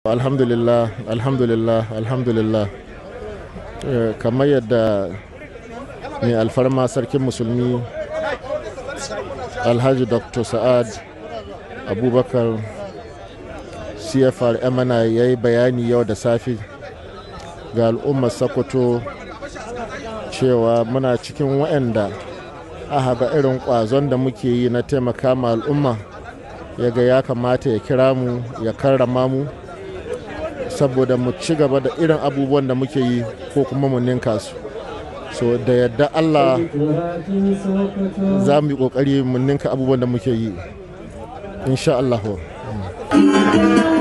alhamdulillah alhamdulillah alhamdulillah Eh, kamar yadda mai alfarma sarkin musulmi alhaji dr sa'ad abubakar cfr emana ya yi bayani yau da safe ga al'ummar sokoto cewa muna cikin waɗanda aka ga irin ƙwazon da muke yi na taimaka ma al'umma ya ga ya kamata ya kira mu ya karrama mu saboda mu ci gaba da irin abubuwan da muke yi ko kuma mu ninka su so da yadda allah za mu yi kokari mu ninka abubuwan da muke yi insha allahu